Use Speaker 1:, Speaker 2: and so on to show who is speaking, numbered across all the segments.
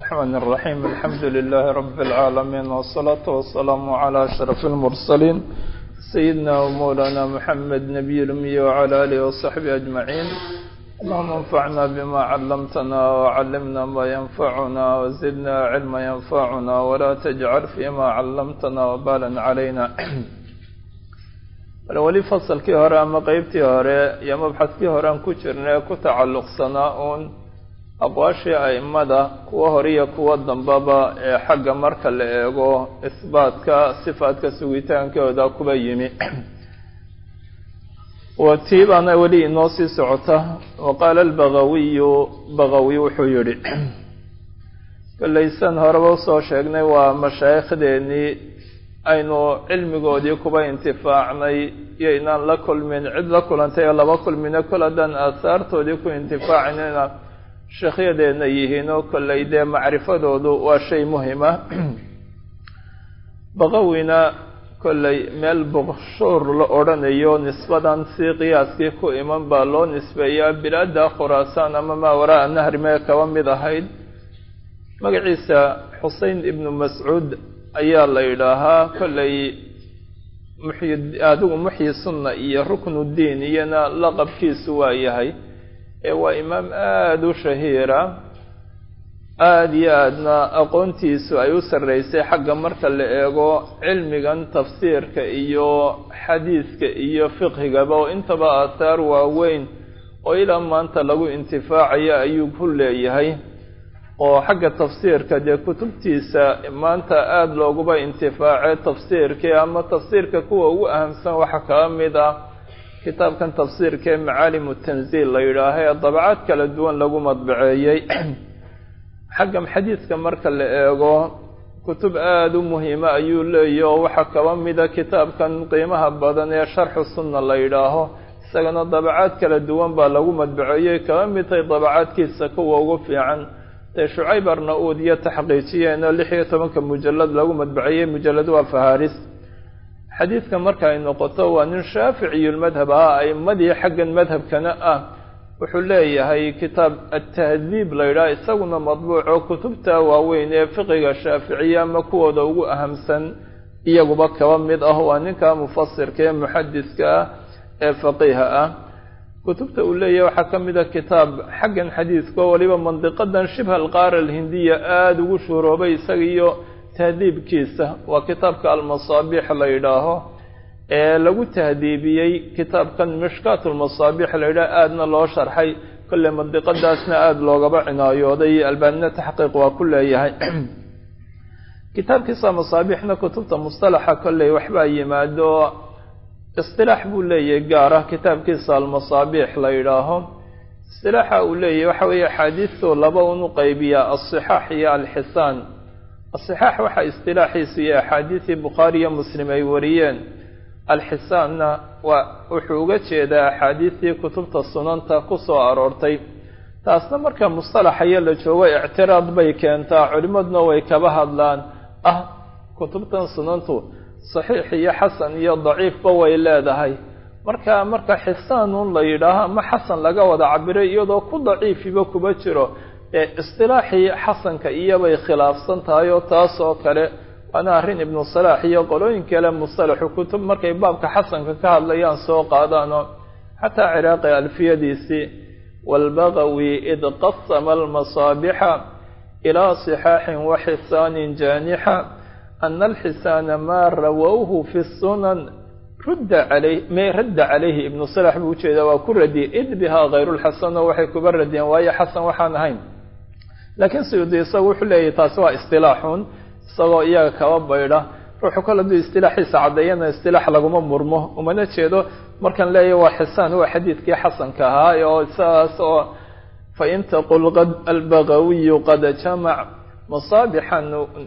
Speaker 1: الرحمن الرحيم الحمد لله رب العالمين والصلاة والسلام على أشرف المرسلين سيدنا ومولانا محمد نبي الأمي وعلى آله وصحبه أجمعين اللهم انفعنا بما علمتنا وعلمنا ما ينفعنا وزدنا علما ينفعنا ولا تجعل فيما علمتنا وبالا علينا weli fasalkii hore ama qeybtii hore iyo mabxadkii hore aan ku jirnay ku tacalluqsanaa uun aqwaashii a'immada kuwa hore iyo kuwa dambaba ee xagga marka la eego isbaatka sifaadka sugitaankooda kuba yimi wa tii baana weli inoo sii socota wa qaala albagawiyu bagawi wuxuu yidhi kollaysan horeba usoo sheegnay waa mashaaikhdeenii aynu cilmigoodii kuba intifaacnay iyo inaan la kulmin cid la kulantay oo laba kulmina kol haddaan aahaartoodii ku intifaacnayna sheekhyadeenna yihiin oo kollay dee macrifadoodu waa shay muhima baqawina kollay meel boqshuur la odhanayo nisbadan si qiyaaskii ku iman baa loo nisbeeyaa bilaada khuraasaan ama maa waraa nahri mee kaba mid ahayd magaciisa xusein ibnu mascuud ayaa la yidhaahaa kollay muxyi adigu muxyi sunna iyo ruknuddiin iyona laqabkiisu waa yahay ee waa imaam aada u shahiira aada iyo aadna aqoontiisu ay u sarreysay xagga marka la eego cilmigan tafsiirka iyo xadiiska iyo fiqhigaba oo intaba aathaar waaweyn oo ilaa maanta lagu intifaacayo ayuu ku leeyahay oo xagga tafsiirka dee kutubtiisa maanta aada looguba intifaacay tafsiirkii ama tafsiirka kuwa ugu ahamsan waxaa kala mid ah kitaabkan tafsiirka ee macaalimu tanziil la yidhaaha ee dabacaad kala duwan lagu madbaceeyey xagga xadiiska marka la eego kutub aada u muhiima ayuu leeyahy oo waxaa kaba mida kitaabkan qiimaha badan ee sharxu sunna la yidhaaho isagana dabacaad kala duwan baa lagu madbaceeyey kaba mid tahay dabacaadkiisa kuwa ugu fiican dee shucayb arna-uud iyo taxqiijiyeenoo lix iyo tobanka mujalad lagu madbaceeyey mujalad waa faharis xadiidka marka ay noqoto waa nin shaaficiyulmadhab ah a'imadii xaggan madhabkana ah wuxuu leeyahay kitaab atahdiib la yidhaha isaguna madbuuco kutubta waaweyn ee fiqiga shaaficiya ama kuwooda ugu ahamsan iyaguba kaba mid ah waa ninka mufasirka ee muxadiska ah ee faqiiha ah kutubta uu leeyahay waxaa ka mid a kitaab xaggan xadiidka oo waliba mandiqadan shibha alqaara alhindiya aada ugu shuroobay isaga iyo tahdiibkiisa waa kitaabka almasaabiix la yidhaaho ee lagu tahdiibiyey kitaabkan mishkaat lmasaabiix la yidhaho aadna loo sharxay kolley mandiqadaasna aada loogaba cinaayooday albaanina taxqiiq waa ku leeyahay kitaabkiisa masaabiixna kutubta mustalaxa kolley waxbaa yimaado istilaax buu leeyahay gaar ah kitaabkiisa almasaabiix la yidhaaho istilaaxa uu leeyahay waxa weeye axaadiistoo laba unu qaybiyaa alsixaax iyo alxisaan asixaax waxaa istilaaxiisu iyo axaadiisii bukhaari iyo muslim ay wariyeen alxisaanna waa wuxuu uga jeedaa axaadiistii kutubta sunanta ku soo aroortay taasna marka mustalaxayo la joogo ictiraad bay keentaa culimmaduna way kaba hadlaan ah kutubtan sunantu saxiix iyo xasan iyo daciifba way leedahay marka marka xisaanun la yidhaaho ama xasan laga wada cabiray iyadoo ku daciifiba kuba jiro ee istilaaxii xasanka iyobay khilaafsan tahay oo taas oo kale waana arrin ibnu salaax iyo qolooyin kale mustalaxu kutub markay baabka xasanka ka hadlayaan soo qaadaano xataa ciraaqi alfiyadiisii waalbagawi id qasama almasaabixa ilaa sixaaxin wa xisaanin jaanixa ana alxisaana maa rawowhu fi sunan rudda calay may radda calayhi ibnu salax buu ujeedaa waa ku radiyey id bihaa hayrulxasano waxay kuba radiyeen waayo xasan waxaan ahayn laakiin suyuudi isagu wuxuu leeyahy taasi waa istilaaxun isagoo iyaga kaba baydha ruuxu kol hadduu istilaaxiisa caddeeyana istilaax laguma murmo umana jeedo markaan leeyahy waa xisaan waa xadiidkii xasanka ahaa oo isaas oo fain taqul qad albagawiyu qad jamac masaabixan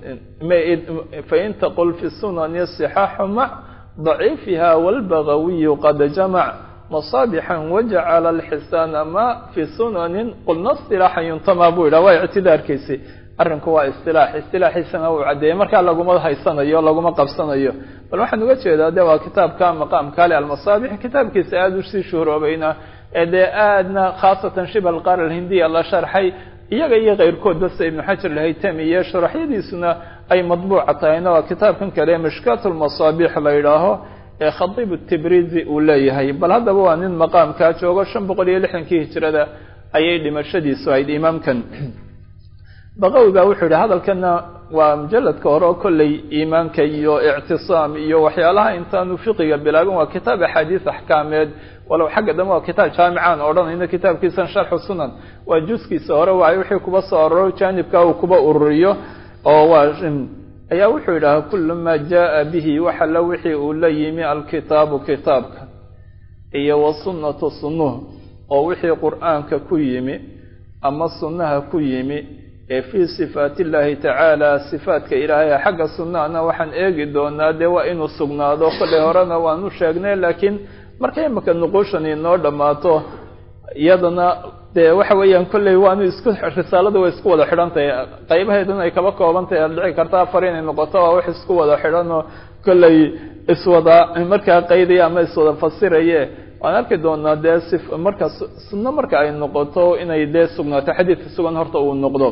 Speaker 1: fain taqul fi sunani sixaaxu mac daciifiha wاlbagawiyu qad jamac masaabixan wajacala alxisaana ma fi sunanin qulna istilaaxan yuntama buu yidhah waa ictidaarkiisi arrinku waa istilaax istilaaxiisana uu caddeeyey markaa laguma haysanayo laguma qabsanayo bal waxaan uga jeedaa de waa kitaabka maqaamka ale almasaabix kitaabkiisa aada usii shuhroobayna ee dee aadna khaasatan shibha alqaar alhindiya la sharxay iyaga iyo keyrkoodba sida ibnu xajar lahaytami iyo sharaxyadiisuna ay madbuuca tahayna waa kitaabkan kale mishkaat lmasaabiix la yidhaaho ee khadiib tibrizi uu leeyahay bal haddaba waa nin maqaamkaa joogo shan boqol iyo lixdankii hijrada ayay dhimashadiisu ahayd imaamkan baqawi baa wuxuu yihi hadalkana waa mujaladka hore oo kolley iimaanka iyo ictisaam iyo waxyaalaha intaanu fiqiga bilaabin waa kitaab axaadiis axkaameed walow xagga dambe waa kitaab jaamicaan odhanayno kitaabkiisan sharxu sunan waa juskiisa hore waay wixii kuba soo aroro jaanibka uu kuba ururiyo oo waa ayaa wuxuu yidhaha kulu maa jaa bihi waxala wixii uu la yimi alkitaabu kitaabka iyo wasunnatu sunnuhu oo wixii qur'aanka ku yimi ama sunnaha ku yimi ee fii sifaati illaahi tacaala sifaatka ilaahay xagga sunnahana waxaan eegi doonaa dee waa inuu sugnaado kollay horena waanu sheegnay laakiin marka imaka nuquushan inoo dhammaato iyadana dee waxa weeyaan kolley waanu isku risaalada way isku wada xidhan tahay qaybaheeduna ay kaba kooban tahay aad dhici karta afar inay noqoto waa wax isku wada xidhan oo kolley iswada markaa qaydaya ama iswada fasiraye waan arki doonaa dee si marka sunno marka ay noqoto inay dee sugnaato xadiidka sugan horta uu noqdo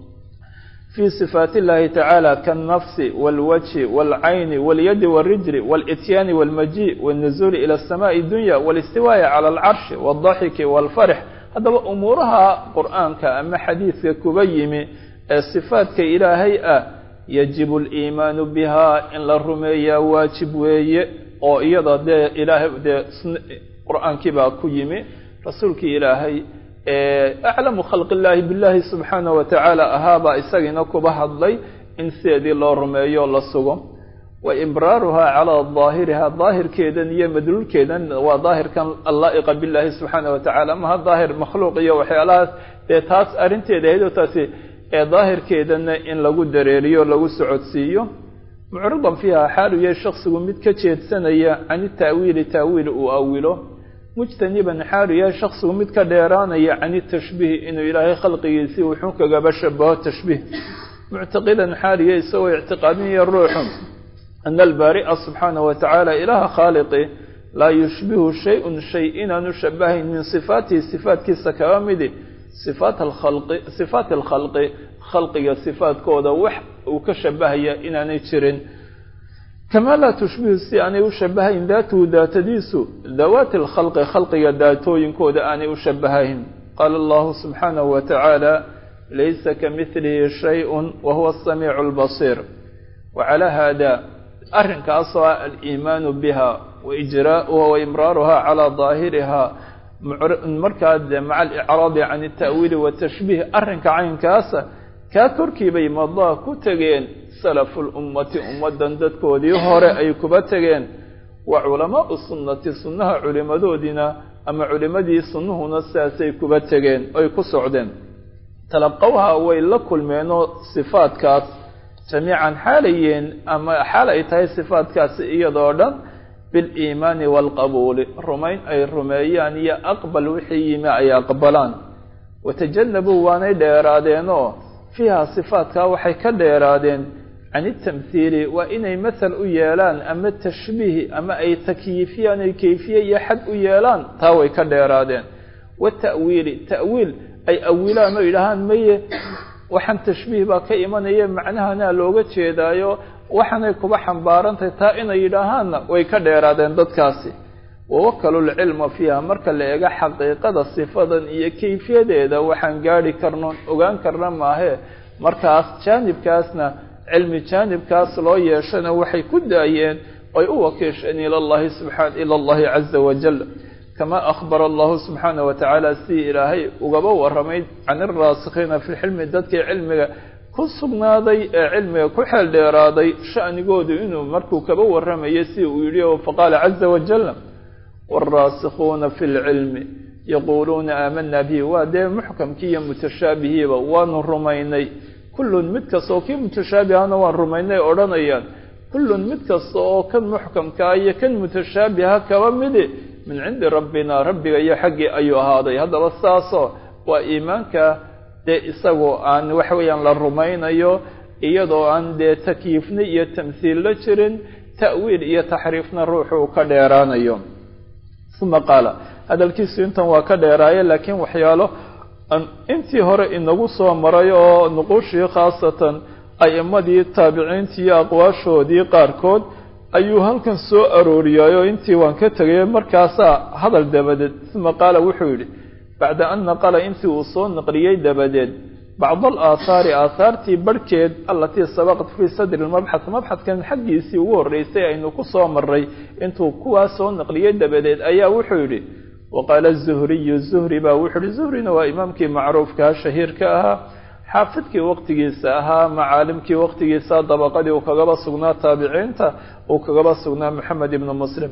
Speaker 1: في صفاaت اللahi تعالى kالنفس والوجه والعين واليد والرجل والإتيان والمجيء والنزول إلى السماء الدنيا والاستواء على العرش والضحك والفرح haddaba umuuraha qur'aanka ama xadiidka kuba yimi ee صفaatka ilaahay ah yaجib الإimaan bha in la rumeeyaa waajib weeye oo iyada dee ilaahay dee qur'aankii baa ku yimi rasuulkii ilaahay aclamu khalq illaahi billahi subxaana wa tacaala ahaabaa isagiina kuba hadlay in sideedii loo rumeeyo la sugo wa ibraaruhaa calaa daahiriha daahirkeedan iyo madluulkeedan waa daahirkan allaa'iqa billahi subxaana wa tacala maha daahir makhluuq iyo waxyaalahaas dee taas arrinteeda ahayd oo taasi ee daahirkeedana in lagu dareeriyo lagu socodsiiyo mucridan fiiha xaalu yahay shaksigu mid ka jeedsanaya can ita'wiili ta'wiil uu awilo mujtaniban xaalu yahay shaksigu mid ka dheeraanaya can itashbiih inuu ilaahay khalqigiisii wuxuu kagaba shabaho tashbiih muctaqidan xaalu yahay isagoo ictiqaadinaya ruuxu ana albaari'a subxaana wa tacaala ilaaha khaaliqi laa yushbihu shay-un shay inaanu shabahayn min sifaatihi sifaatkiisa kaba midi sifaat alkhalqi sifaati alkhalqi khalqiga sifaadkooda wax uu ka shabahaya inaanay jirin kamaa laa tushbihu si aanay u shabahayn daatuhu daatadiisu dawaati alkhalqi khalqiga daatooyinkooda aanay u shabahayn qaala allahu subxaanahu wa tacaala laysa kamidlihi shay-un wa huwa asamiicu albasiir wacalaa haada arrinkaasoo ah aliimaanu biha wa ijraa'uha wa imraaruha calaa daahiriha markaa de maca alicraadi can alta'wiili watashbiih arrinka caynkaasa kaa korkiibay madaa ku tegeen salafu lummati ummaddan dadkoodii hore ay kuba tegeen wa culamaau sunnati sunnaha culimadoodiina ama culimadii sunnuhuna sidaasay kuba tegeen oy ku socdeen talaqowha way la kulmeenoo sifaadkaas jamiican xaalayeen ama xaal ay tahay sifaadkaasi iyadoo dhan biliimaani waalqabuuli rumayn ay rumeeyaan iyo aqbal wixii yimi ay aqbalaan watajanabuu waanay dheeraadeenoo fiiha sifaadkaa waxay ka dheeraadeen can itamhiili waa inay mathal u yeelaan ama tashbiih ama ay takyiifiyaan ay kayfiye iyo xad u yeelaan taa way ka dheeraadeen wata'wiili ta'wiil ay awilaan oo yidhaahaan maye waxaan tashbiih baa ka imanaya macnahanaa looga jeedaayo waxaanay kuba xambaarantahay taa inay yidhaahaanna way ka dheeraadeen dadkaasi wawakalu lcilma fiiha marka la eego xaqiiqada sifadan iyo kayfiyadeeda waxaan gaadhi karnoon ogaan karna maahee markaas jaanibkaasna cilmi jaanibkaas loo yeeshana waxay ku daayeen oy u wakiisheen ila llahi subxaan ila allahi caza wajal kama akhbara allahu subxaana wa tacaala sidii ilaahay ugaba waramay can iraasikhiina fi lxilmi dadkii cilmiga ku sugnaaday ee cilmiga ku xeel dheeraaday sha'nigoodu inuu markuu kaba waramayo si uu yidhi o faqaala caza wajal wاlraasikhuuna fi lcilmi yaquuluuna aamana bihi waa dee muxkamkii iyo mutashaabihiiba waanu rumaynay kullun mid kasta oo kii mutashaabihana waan rumaynay odhanayaan kullun mid kasta oo kan muxkamkaa iyo kan mutashaabiha kaba midi min cindi rabbina rabbiga iyo xaggii ayuu ahaaday haddaba saasoo waa iimaanka dee isagoo aan waxa weeyaan la rumaynayo iyadoo aan dee takyiifna iyo tamhiil la jirin ta'wiil iyo taxriifna ruuxuu ka dheeraanayo uma qaala hadalkiisu intan waa ka dheeraaye laakiin waxyaalo intii hore inagu soo maray oo nuquushii khaasatan a'imadii taabiciintii iyo aqwaashoodii qaarkood ayuu halkan soo arooriyay oo intii waan ka tegay markaasaa hadal dabadeed uma qaala wuxuu yidhi bacda an naqala intii uu soo naqliyey dabadeed bacd alaahaari aahaartii barhkeed alatii sabaqat fii sadri lmabxath mabxadkan xaggiisii ugu horreysay aynu ku soo maray intuu kuwaas soo naqliyey dabadeed ayaa wuxuu yidhi waqaala zuhriyu zuhri baa wuxuu yihi zuhrina waa imaamkii macruufkaa shahiirka ahaa xaafidkii waqtigiisa ahaa macaalimkii waqtigiisa dabaqadii uu kagaba sugnaa taabiciinta uu kagaba sugnaa moxamed ibnu muslim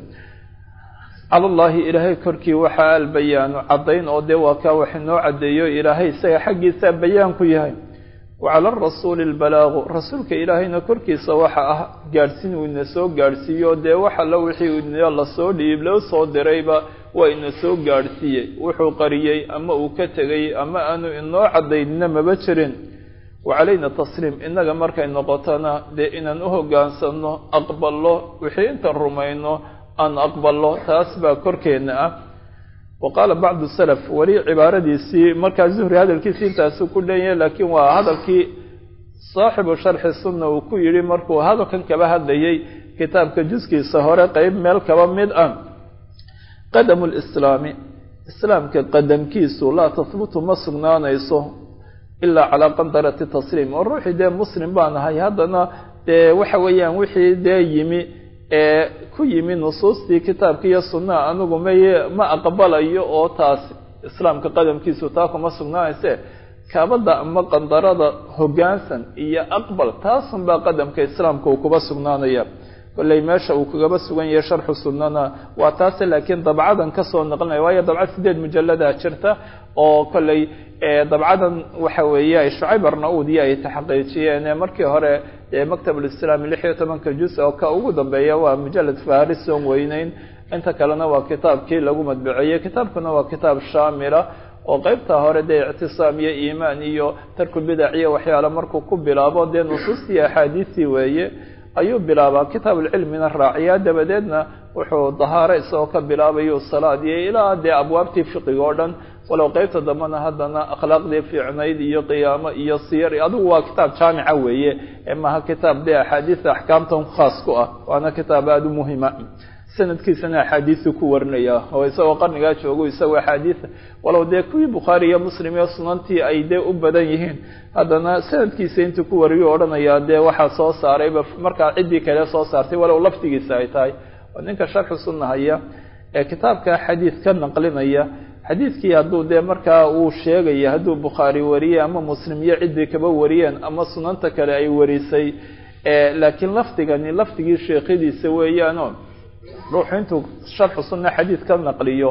Speaker 1: cala llaahi ilaahay korkii waxaa albayaanu caddayn oo dee waa kaa wax inoo caddeeyo ilaahay isaga xaggiisaa bayaan ku yahay wa cala arasuuli lbalaagu rasuulka ilaahayna korkiisa waxa ah gaadhsiin uu ina soo gaadhsiiyo dee waxa la wixii ina lasoo dhiib loo soo dirayba waa ina soo gaadhsiiyey wuxuu qariyey ama uu ka tegay ama aanu inoo caddaynina maba jirin wa calayna tasliim innaga markay noqotona dee inaan u hoggaansanno aqballo wixii intaan rumayno aan aqballo taas baa korkeenna ah wa qaala bacdu salaf weli cibaaradiisii markaa zuhri hadalkiisii intaasu ku dhanyahay laakiin waa hadalkii saaxibu sharxi sunna uu ku yidhi markuu hadalkan kaba hadlayay kitaabka juskiisa hore qeyb meel kaba mid ah qadamu lislaami islaamka qadamkiisu laa tahbutu ma sugnaanayso ilaa calaa qandarati tasliim oo ruuxii dee muslim baan ahay haddana dee waxa weeyaan wixii dee yimi ee ku yimi nusuustii kitaabka iyo sunnaha anigu maye ma aqbalayo oo taas islaamka qadamkiisu taa kuma sugnaanayse kaabada ama qandarada hoggaansan iyo aqbal taasunbaa qadamka islaamka uu kuba sugnaanaya kolley meesha uu kagaba sugan yahay sharxu sunnana waa taase laakiin dabcadan kasoo naqlinaya waayo dabcad sideed mujaladaa jirta oo kolley dabcadan waxa weeye shucayb arna-uud iyo ay taxaqiijiyeen markii hore maktab ulislaami lix iyo tobanka juz oo ka ugu dambeeya waa mujalad faris oon weyneyn inta kalena waa kitaabkii lagu madbuceeyey kitaabkuna waa kitaab shaamila oo qeybta hore dee ictisaam iyo iimaan iyo tarkulbidac iyo waxyaale markuu ku bilaabo dee nusuustii axaadiistii weeye ayuu bilaabaa kitaabulcilmina raaciyaa dabadeedna wuxuu dahaaro isagoo ka bilaabayo salaad iyo ilaa dee abwaabtii fiqiga oo dhan walow qeybta dambena haddana akhlaaqdii fiicnayd iyo qiyaamo iyo siyar adigu waa kitaab jaamica weeye maaha kitaab dee axaadiista axkaamtan khaas ku ah waana kitaab aada u muhima sanadkiisana axaadiisu ku warinaya oo isagoo qarnigaa joogo isagoo axaadiisa walow dee kuwii bukhaari iyo muslim iyo sunantii ay dee u badan yihiin haddana sanadkiisa intuu ku wariyo odhanayaa dee waxaa soo saarayba markaa ciddii kale soo saartay walow laftigiisa ay tahay oo ninka sharxu sunna haya ee kitaabka xadiid ka naqlinaya xadiidkii hadduu dee markaa uu sheegaya hadduu bukhaari wariyey ama muslim iyo ciddii kaba wariyeen ama sunanta kale ay warisay laakiin lafdigani lafdigii sheekhadiisa weeyaano ruuxu intuu sharxu sunna xadiid ka naqliyo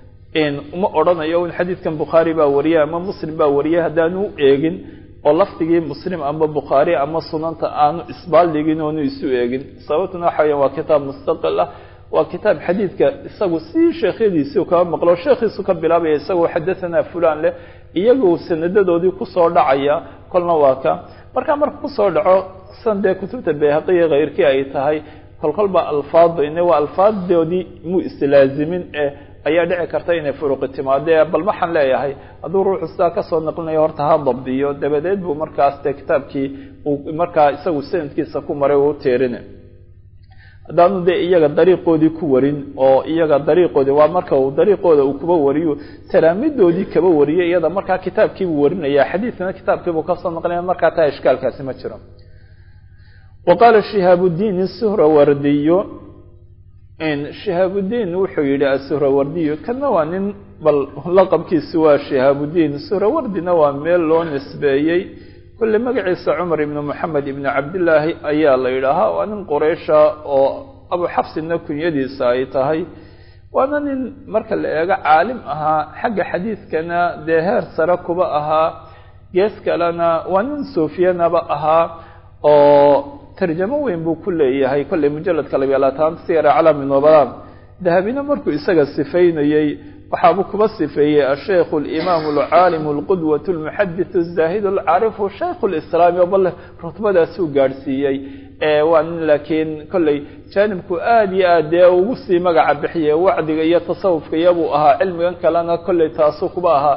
Speaker 1: uma odhanayo in xadiidkan bukhaari baa wariyay ama muslim baa wariyay haddaanu u eegin oo lafdigii muslim ama bukhaari ama sunanta aanu isbaaldhigin oonu isu eegin sababtuna waxa weya waa kitaab mustaqil ah waa kitaab xadiidka isagu si sheekhyadiisii kaba maqlo sheekhiisu ka bilaabaya isagoo xadahanaa fulan leh iyagu sanadadoodii kusoo dhacaya kolna waa ka markaa marka kusoo dhaco san dee kutubta bayhaqiya keyrkii ay tahay kolkolba alfaadda ine waa alfaaddoodii muu islaazimin ee ayaa dhici karta inay furuqi timaadee bal waxaan leeyahay hadduu ruuxu sidaa kasoo naqlinayo horta ha dabdiyo dabadeed buu markaas dee kitaabkii uu markaa isagu sanadkiisa ku maray uu teerina haddaanu dee iyaga dariiqoodii ku warin oo iyaga dariiqoodii waa marka uu dariiqooda uu kuba wariyo talaamidoodii kaba wariyay iyada markaa kitaabkiibuu warinaya xadiidkana kitaabkiibuu kasoo naqlinaya markaa taa ishkaalkaasi ma jiro wa qaala shihaabudiin suhrawardiyo shihaabudiin wuxuu yihi asuhrawardiyo kana waa nin bal laqabkiisi waa shihaabudiin suhrawardina waa meel loo nisbeeyey kulle magaciisa cumar ibnu moxamed ibnu cabdillaahi ayaa la yidhaahaa waa nin quraysha oo abu xabsina kunyadiisa ay tahay waana nin marka la eego caalim ahaa xagga xadiidkana dee heer sare kuba ahaa gees kalena waa nin suufiyanaba ahaa oo tarjamo weyn buu ku leeyahay kolley mujaladka labiya labaatan siyar calami nobalaam dahabina markuu isaga sifaynayey waxaabuu kuba sifeeyey ashaykhu alimaamu alcaalimu alqudwatu almuxadithu azaahidu alcaarifu shaykhu lislaami oo bal rutbadaasuu gaadhsiiyey waa nin laakiin kolley jaanibku aada iyo aad dee ugu sii magaca bixiyey wacdiga iyo tasawufka iyabuu ahaa cilmigan kalena kolley taasuu kuba ahaa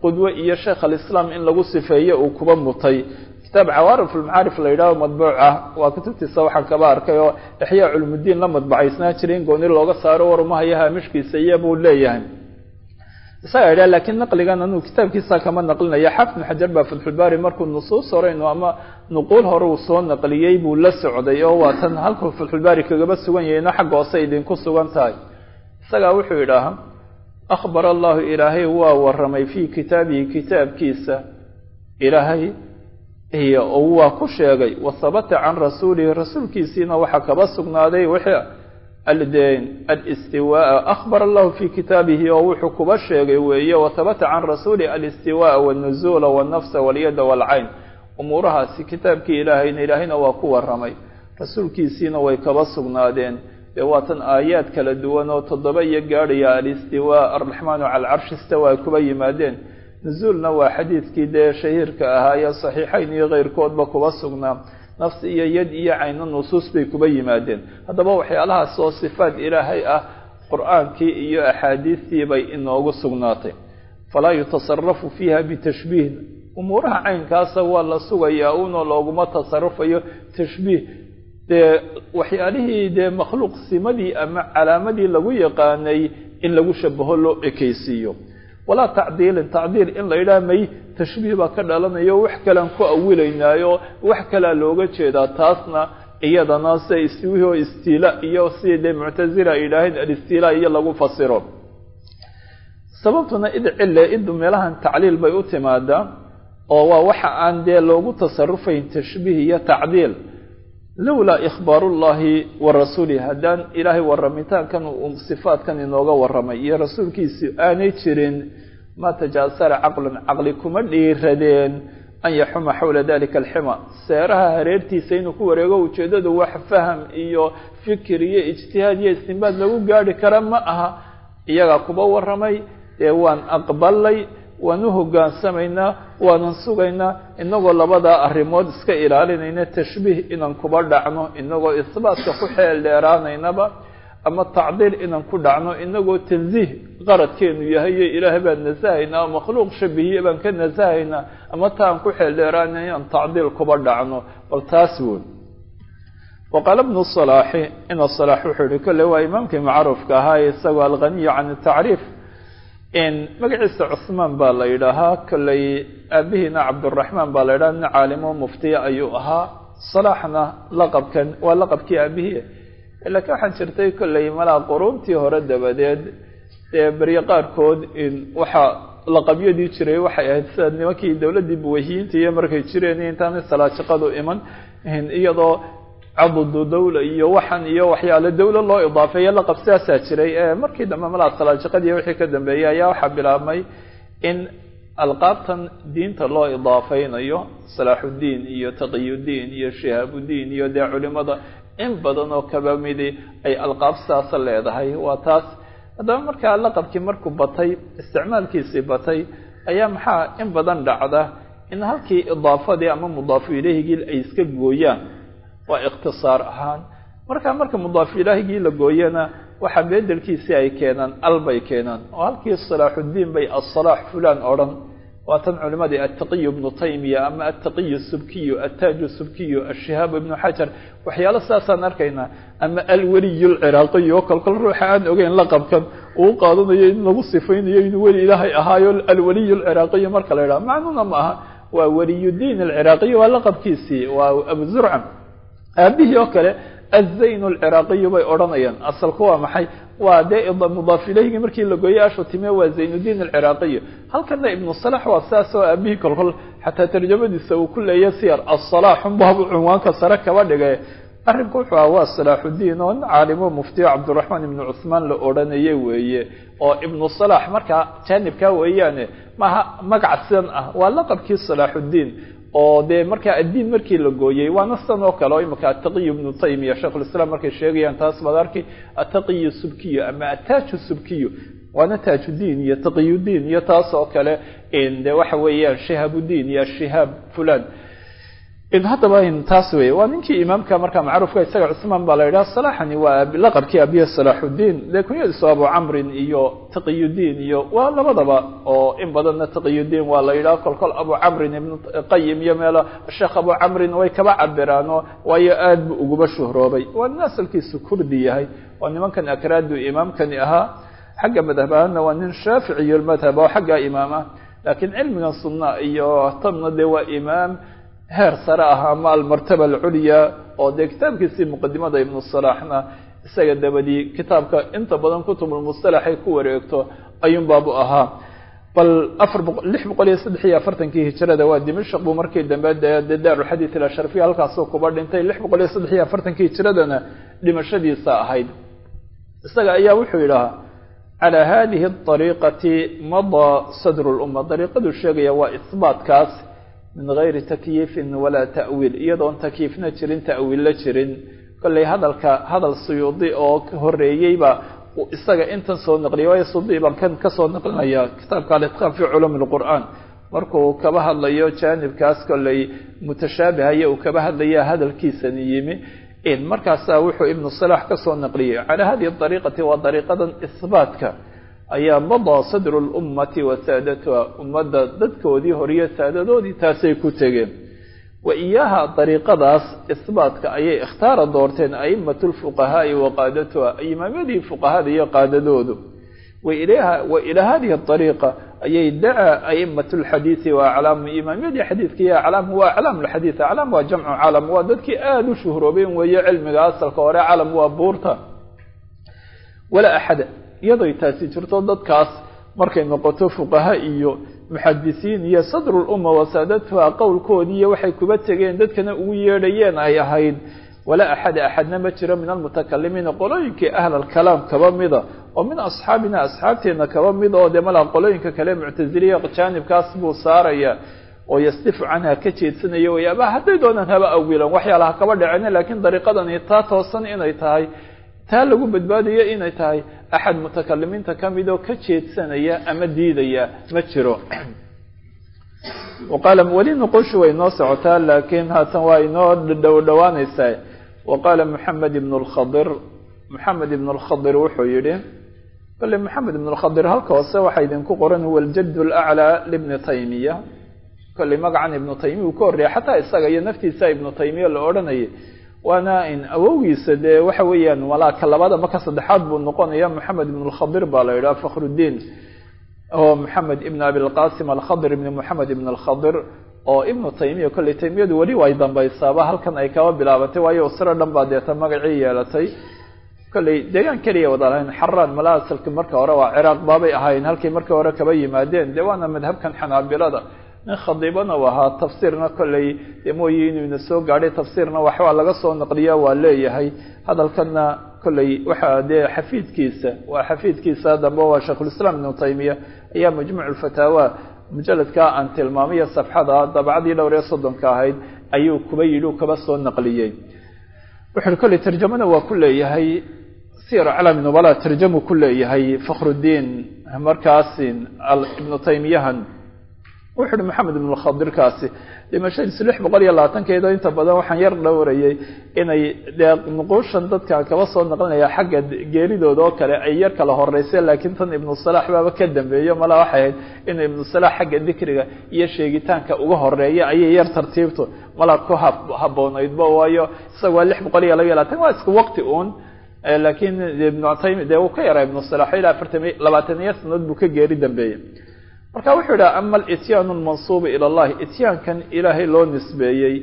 Speaker 1: qudwe iyo sheekh alislaam in lagu sifeeyo uu kuba mutay kitaab cawaarif ulmacaarif la yidhahdo madbuuc ah waa kutubtiisa waxaan kaba arkay oo ixyaa culumudiin la madbacaysnaa jiray in gooni looga saaro warumahayo haamishkiisa iyo buu leeyahay isagaa yidhah lakiin naqligan anuu kitaabkiisa kama naqlinaya xafid bn xajar baa fatxulbaari markuu nusuus horeynu ama nuquul hore uu soo naqliyey buu la socday oo waa tan halkuu fatxulbaari kagaba sugan yahayno xagga hoose idinku sugan tahay isagaa wuxuu yidhaahaa akhbar allahu ilaahay waa waramay fii kitaabihi kitaabkiisa ilaahay iyo waa ku sheegay wasabata can rasuulihi rasuulkiisiina waxaa kaba sugnaaday wixii aldeen alistiwaaa akhbar allahu fii kitaabihi oo wuxuu kuba sheegay weeye wasabata can rasuulihi alistiwaaa walnuzuula walnafsa walyada walcayn umuurahaasi kitaabkii ilaahayna ilaahayna waa ku waramay rasuulkiisiina way kaba sugnaadeen dee waatan aayaad kala duwan oo toddoba iyo gaadhaya alistiwaa arraxmaanu cala alcarshi istawa ay kuba yimaadeen nuzuulna waa xadiidkii dee shahiirka ahaa ee saxiixayn iyo keyrkoodba kuba sugnaa nafsi iyo yad iyo cayno nusuus bay kuba yimaadeen haddaba waxyaalahaas oo sifaat ilaahay ah qur-aankii iyo axaadiistii bay inoogu sugnaatay falaa yutasarafu fiiha bitashbiihin umuuraha caynkaasa waa la sugayaa unoo looguma tasarufayo tashbiih dee waxyaalihii dee makhluuq simadii ama calaamadii lagu yaqaanay in lagu shabaho loo ekeysiiyo walaa tacdiilin tacdiil in la yidhaha may tashbiih baa ka dhalanayo wax kalean ku awilaynaayo wax kalea looga jeedaa taasna iyadana sida istiwihi oo istiila iyo sidii dee muctazila ay yidhaaheen alistiila iyo lagu fasiro sababtuna id cille idu meelahan tacliil bay u timaadaa oo waa waxa aan dee loogu tasarufayn tashbiih iyo tacdiil lowlaa ikhbaaru llahi wa rasuulih haddaan ilaahay waramitaankan uu sifaatkan inooga waramay iyo rasuulkiisi aanay jirin ma tajaasara caqlun caqli kuma dhiiradeen an yaxuma xawla dalika alxima seeraha hareertiisa inuu ku wareego ujeeddadu wax faham iyo fikir iyo ijtihaad iyo istinbaad lagu gaadhi kara ma aha iyagaa kuba waramay dee waan aqbalay waan u hogaansamaynaa waanan sugaynaa inagoo labadaa arrimood iska ilaalinayna tashbiih inaan kuba dhacno inagoo isbaatka ku xeel dheeraanaynaba ama tacdiil inaan ku dhacno inagoo tansiih qaradkeenu yahay iyo ilaahay baan nasahaynaa oo makhluuq shabihiye baan ka nasahaynaa ama ta aan ku xeel dheeraanay inaan tacdiil kuba dhacno bal taas woon waqaala bnu salaaxi ina salaax wuxuu yihi kolle waa imaamkii macruufka ahaa isagoo alghaniyu can tacriif magaciisa cusmaan baa la yidhaahaa kolley aabihiina cabduraxmaan baa la yidhaha nin caalimo muftiya ayuu ahaa salaaxna laqabkan waa laqabkii aabihii laakiin waxaan jirtay kolley malaa quruuntii hore dabadeed dee berye qaarkood waxaa laqabyadii jiray waxay ahayd sida nimankii dowladdii buwahiyiinta iyo markay jireen intaanay salaajiqadu iman iyadoo cadudu dawla iyo waxan iyo waxyaale dawla loo idaafeeyo laqab sidaasaa jiray markii dambe malaa salaajiqadii wixii ka dambeeyey ayaa waxaa bilaabmay in alqaabtan diinta loo idaafeynayo salaaxuddiin iyo taqiyudiin iyo shihaabudiin iyo dee culimada in badan oo kaba midi ay alqaab sidaasa leedahay waa taas haddaba markaa laqabkii markuu batay isticmaalkiisii batay ayaa maxaa in badan dhacda in halkii idaafadii ama mudaafu ilehigii ay iska gooyaan waa ikhtisaar ahaan markaa marka mudaafu ilaahigii la gooyana waxaa bedelkiisii ay keenaan al bay keenaan oo halkii salaaxuddiin bay asalaax fulan odhan waa tan culimadii attaqiyu ibnu taymiya ama attaqiyu subkiyu attaaju subkiyu ashihaab ibnu xajar waxyaalo sidaasaan arkaynaa ama alweliyu lciraaqiyu oo kolkol ruuxa aan ogeyn laqabkan uu qaadanayo in lagu sifaynayo inuu weli ilaahay ahaayo alweliyu lciraaqiyu marka la yidhaha macnuna ma aha waa weliyudiin alciraaqiyu waa laqabkiisii waa abu zurca aabihii oo kale azayn alciraaqiyu bay odhanayaan asalku waa maxay waa dee mudaaf ilehigii markii la gooyey ashu time waa zaynuddiin alciraaqiyu halkana ibnu salax waa sidaas oo aabihii kolkol xataa tarjamadiisa uu ku leeya siyar asalaxunbabu cunwaanka sare kaba dhigay arrinku wuxuu aha waa salaaxuddiin oo caalimo muftiyo cabdiraxmaan ibnu cuhmaan la odhanayay weeye oo ibnu salax markaa jaanibkaa weeyaane maaha magac sidan ah waa laqabkii salaaxuddiin oo dee markaa addiin markii la gooyey waana sidan oo kale oo imika attaqiyu ibnu taymiya sheikhulislaam markay sheegayaan taas baad arki attaqiyu subkiyu ama attaaju subkiyu waana taajuddiin iyo taqiyudiin iyo taas oo kale de waxa weeyaan shihaabudiin iyo shihaab fulan in haddaba taas wey waa ninkii imaamka markaa macruufka isaga cusmaan baa la yidhaha salaxani waa laqabkii abiya salaaxudiin dee kunyadiisu abu camrin iyo taqiyudiin iyo waa labadaba oo in badanna taqiyudiin waa la yidhaha kolkol abu camrin ibnu qayim iyo meelo sheekh abu camrin way kaba cabiraano waayo aad bu uguba shuhroobay waa nin asalkiisu kurdi yahay oo nimankan akraadu imaamkani ahaa xagga madhab ahaanna waa nin shaaficiyo madhab oo xagga imaam ah laakiin cilmigan sunna iyo tanna dee waa imaam heer sare ah ama almartaba alculya oo dee kitaabkiisii muqadimada ibnu salaaxna isaga dabadii kitaabka inta badan kutubulmustalaxay ku wareegto ayuun baabu ahaa bal afar boq lix boqol iyo saddex iyo afartankii hijrada waa dimashq buu markii dambe dee dee daaruxadiid ilasharfiya halkaasuu kuba dhintay lix boqol iyo saddex iyo afartankii hijradana dhimashadiisa ahayd isaga ayaa wuxuu yidhahaa calaa hadihi ariiqati madaa sadru lumma dariiqaduu sheegaya waa isbaatkaas min gayri takyiifin walaa ta'wiil iyadoon takyiifna jirin ta'wiilla jirin kollay hadalka hadal suyuudi oo horeeyeyba isaga intan soo naqliyay waayo sudi baan kan kasoo naqlinaya kitaabka alitqaan fi culuumi lqur'aan markuu kaba hadlayo jaanibkaas kollay mutashaabihaya uu kaba hadlaya hadalkiisani yimi markaasaa wuxuu ibnu salaax kasoo naqliyey calaa hadihi ariiqati waa dariiqadan isbaatka ayaa madaa sadru lummati wa saadatuha ummadda dadkoodii horiyo saadadoodii taasay ku tegeen wa iyaaha dariiqadaas isbaatka ayay ikhtaara doorteen aimatu lfuqahaai wa qaadatuha imaamyadii fuqahada iyo qaadadoodu wa ilaa hadihi ariiqa ayay dacaa aimatu lxadiidi wa aclaamu imaamyadii xadiidka iyo aclaam waa aclaam lxadiid aclaam waa jamcu calam waa dadkii aada u shuhroobeen weeye cilmiga asalka hore calam waa buurta walaa axada iyadoy taasi jirto dadkaas markay noqoto fuqaha iyo muxadisiin iyo sadrulumma wasaadatuha qowlkoodii iyo waxay kuba tegeen dadkana ugu yeedhayeen ay ahayd walaa axada axadna ma jiro min almutakalimiina qolooyinkii ahl alkalaam kaba mida oo min asxaabina asxaabteena kaba mid oo dee malaa qolooyinka kale muctasiliya jaanibkaas buu saaraya oo yasdifu canha ka jeedsanaya way ama hadday doonaan haba awilan waxyaalaha kaba dhaceen laakiin dariiqadani taa toosan inay tahay taa lagu badbaadayo inay tahay axad mutakalimiinta ka mid oo ka jeedsanaya ama diidaya ma jiro waqaala weli noqoshu way noo socotaa laakiin haatan waa inoo dhow dhowaanaysaa waqaala moxamed ibn lkhadir moxamed ibn lkhadir wuxuu yihi kale moxamed ibn lkhadir halka hoose waxaa idinku qoran huwa aljad laclaa libni taymiya kolley magacan ibnu taymiya uu ka horreeya xataa isaga iyo naftiisa ibnu taymiya la odhanayay waana in awowgiisa dee waxa weeyaan malaaka labada maka saddexaad buu noqonaya moxamed ibn lkhadir baa la yidhaha fakhrudiin oo moxamed ibn abilqasim alkhadir ibn moxamed ibn alkhadir oo ibnu taymiya kolley taymiyadu weli way dambaysaaba halkan ay kaba bilaabatay waayo usro dhan baa deeta magacii yeelatay kolley deegaan keliya wada lahayn xaraan mala asalki marka hore waa ciraaq baabay ahayn halkay marka hore kaba yimaadeen dee waana madhabkan xanaabilada nin khadiibana u ahaa tafsiirna kolley dee mooye inuu ina soo gaadhay tafsiirna waxbaa laga soo naqliya waa leeyahay hadalkanna kolley waxaa dee xafiidkiisa waa xafiidkiisa dambe waa sheikhulislaam ibnu taymiya ayaa majmuuc lfataawa mujaladkaa aan tilmaamiyo safxada dabcadii dhowr iyo soddonka ahayd ayuu kuba yidhi u kaba soo naqliyey wuxuui kolley tarjamana waa ku leeyahay siyar aclaami nubala tarjamu ku leeyahay fakhrudiin markaasin ibnu taymiyahan wuxu uhi maxamed ibn lkhadirkaasi dhimashadiisu lix boqol iyo labaatankeedo inta badan waxaan yar dhowrayay inay dee nuquushan dadka kaba soo naqlinaya xagga geeridooda oo kale ay yar kala horeysay laakiin tan ibnu salax baaba ka dambeeyo mala waxay ahayd inuu ibnu salax xagga dikriga iyo sheegitaanka uga horeeya ayay yar tartiibto mala ku haboonaydba waayo isaga waa lix boqol iyo laba iyo labatan waa isku waqti uun laakiin ibnu taymi dee uu ka yaraa ibnu salax ilaa afartan labaataniyo sanadood buu ka geeri dambeeyey marka wuxuu idhaha ama alityaanu almansuubu ila allahi ityaankan ilaahay loo nisbeeyey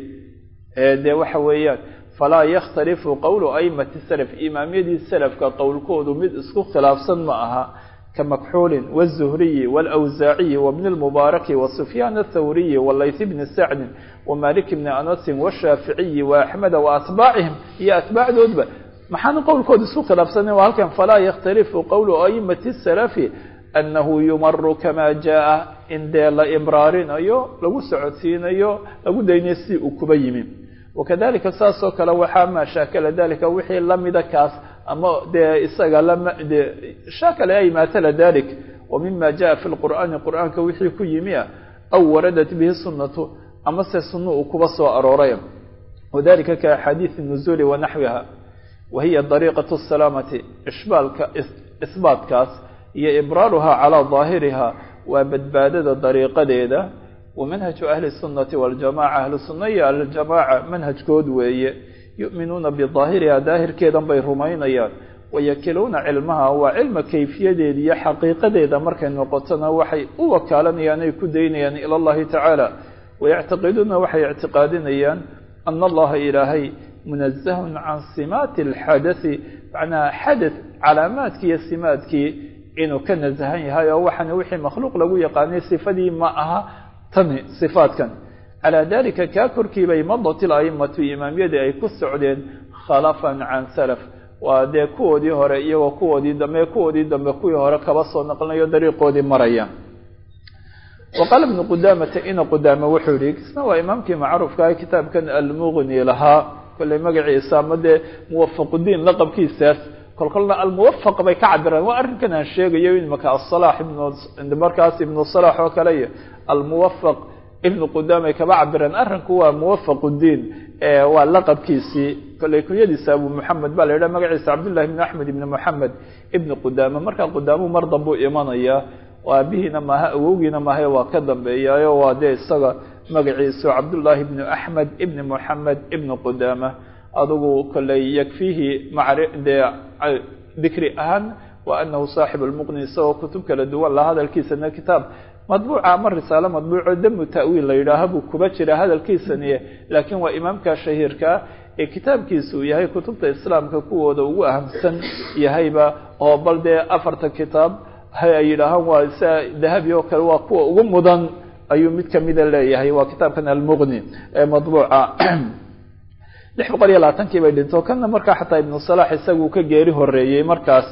Speaker 1: dee waxa weeyaan falaa yakhtalifu qowlu aimati salaf imaamyadii salafka qowlkoodu mid isku khilaafsan ma aha ka makxuulin wالzuhriyi wاlawsaaciyi wabni اlmubaaraki wasufyaan athawriyi walayth bni sacdin wamalik bni anasin washaaficiyi waaxmeda waatbaacihim iyo atbaacdoodba maxaana qowlkooda isku khilaafsanen waa halkan falaa yakhtalifu qowlu aimati salafi anahu yumaru kama jaa in dee la ibraarinayo lagu socodsiinayo lagu daynayo si uu kuba yimi wakadalika saas oo kale waxaa maa shaakala dalika wixii lamida kaas ama dee isaga lama de shaakala ay maatala dalik wa mima jaa fi lqur'aani qur'aanka wixii ku yimi ah aw waradat bihi sunatu ama se sunno uu kuba soo arooray wadalika ka axaadiisi nuzuuli wa naxwiha wa hiya dariiqatu salaamati ishbaalka isbaatkaas iyo ibraaruha calaa daahiriha waa badbaadada dariiqadeeda wa manhaju ahli sunnati waljamaca ahlu sunna iyo aljamaaca manhajkood weeye yu'minuuna bidaahiriha daahirkeedan bay rumaynayaan wayakiluuna cilmaha waa cilma kayfiyadeeda iyo xaqiiqadeeda markay noqotona waxay u wakaalanayaan ay ku daynayaan ila allahi tacaala wayactiqiduuna waxay ictiqaadinayaan ana allaha ilaahay munazahun can simaati alxadai macnaha xadath calaamaadkii iyo simaadkii inuu ka nasahan yahay oo waxaana wixii makhluuq lagu yaqaanay sifadii ma aha tani sifaadkan calaa dalika kaa korkiibay madat ilaimatu imaamyadii ay ku socdeen khalafan can salaf waa dee kuwoodii hore iyagoo kuwoodii dambe kuwoodii dambe kuwii hore kaba soo naqlinayo dariiqoodii maraya wa qaala ibnu qudaamata ina qudaame wuxuu yihi isna waa imaamkii macruufkaah kitaabkan almuqni lahaa kolley magaciisa ama dee muwafaqudiin laqabkiisaas kolkolna almuwafaq bay ka cabiraan waa arrinkan aan sheegayo imaka asalax ibn markaas ibnu salax oo kale iyo almuwafaq ibnu qudaamay kaba cabiraan arrinku waa muwafaquddiin waa laqabkiisii kolley kunyadiisa abu moxamed baa la yidhaha magaciisa cabdullahi ibn axmed ibn moxamed ibni qudaame markaa qudaamu mar dambuu imanaya aabihiina maaha awowgiina maahae waa ka dambeeyaayo waa dee isaga magaciisu cabdullaahi ibnu axmed ibni moxamed ibni qudaama adugu kolley yakfiihi dee dikri ahaan wa anahu saaxibu lmuqni isagoo kutub kala duwan la hadalkiisana kitaab madbuuca ama risaalo madbuuco damu ta'wiil la yidhaaha buu kuba jira hadalkiisani laakiin waa imaamka shahiirkaa ee kitaabkiisa uu yahay kutubta islaamka kuwooda ugu ahamsan yahayba oo bal dee afartan kitaab ay yidhaahaan waa sia dahabi oo kale waa kuwa ugu mudan ayuu mid kamida leeyahay waa kitaabkan almuqni ee madbuuca lix boqol iyo labaatankii bay dhinto kana markaa xataa ibnu salax isagu ka geeri horeeyey markaas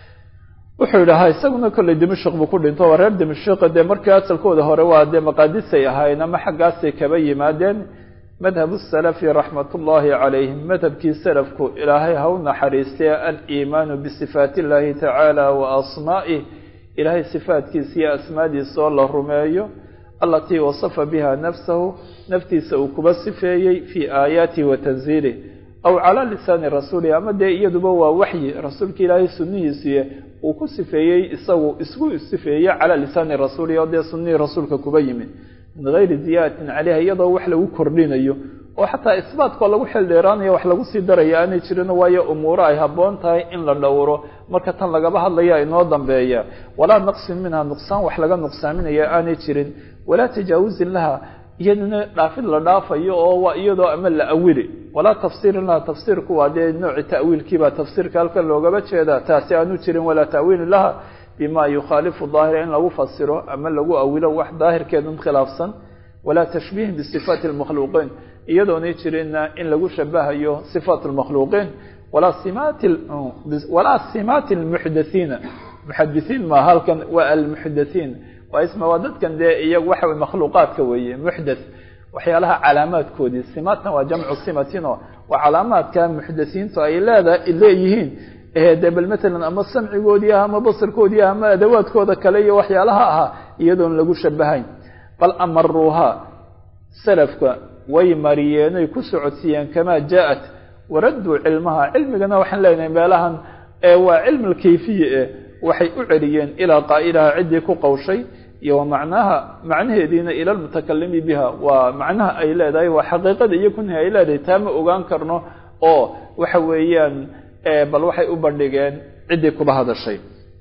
Speaker 1: wuxuu yidhahaa isaguna kolley dimashik buu ku dhinto waa reer dimashik dee markii asalkooda hore waa dee maqaadisay ahaayeen ama xaggaasay kaba yimaadeen madhabu salafi raxmat ullaahi calayhim madhabkii salafku ilaahay ha u naxariistay aliimaanu bisifaati illaahi tacaala wa asmaa'ih ilaahay sifaatkiisa iyo asmaadiisa oo la rumeeyo alatii wasafa biha nafsahu naftiisa uu kuba sifeeyey fii aayaatihi wa tanziilih aw calaa lisaani rasuulihi ama dee iyaduba waa waxyi rasuulka ilaahay sunnihiisiiy uu ku sifeeyey isagu isku sifeeyey calaa lisaani rasuulihi oo dee sunnihii rasuulka kuba yimid min gayri ziyaadatin caleyha iyadoo wax lagu kordhinayo oo xataa isbaatkoo lagu xildheeraanayo wax lagu sii daraya aanay jirin waayo umuuro ay habboon tahay in la dhowro marka tan lagaba hadlaya inoo dambeeya walaa naqsin minha nuqsaan wax laga nuqsaaminaya aanay jirin walaa tajaawuzin laha iyadana dhaafid la dhaafayo oo waa iyadoo ama la awili walaa tafsiirin laha tafsiirku waa dee nooci ta'wiilkiibaa tafsiirka halkan loogaba jeedaa taasi aanu jirin walaa ta'wiilin laha bima yukhaalifu daahira in lagu fasiro ama lagu awilo wax daahirkeedun khilaafsan walaa tashbiihin bisifaati lmakhluuqiin iyadoonay jirinna in lagu shabahayo sifaat lmakhluuqiin walaa simaati walaa simaati lmuxdathiina muxadithiin ma halkan waa almuxdathiin waa isma waa dadkan dee iyagu waxa wey makhluuqaadka weeye muxdath waxyaalaha calaamaadkoodii simaatna waa jamcu simatino waa calaamaadka muxdathiintu ay leeda leeyihiin de bal matalan ama samcigoodii ah ama basarkoodii ah ama adawaadkooda kale iyo waxyaalaha ahaa iyadoon lagu shabahayn bal amaruuha salafka way mariyeenoy ku socodsiiyeen kamaa jaa-at waradduu cilmaha cilmigana waxaan leenahay meelahan waa cilm alkayfiye eh waxay u celiyeen ilaa qaa'ilaha ciddii ku qawshay iyo wa macnaha macnaheediina ila lmutakalimi biha waa macnaha ay leedahay waa xaqiiqada iyo kunhi ay leedahay taa ma ogaan karno oo waxa weeyaan bal waxay u bandhigeen ciddii kuba hadashay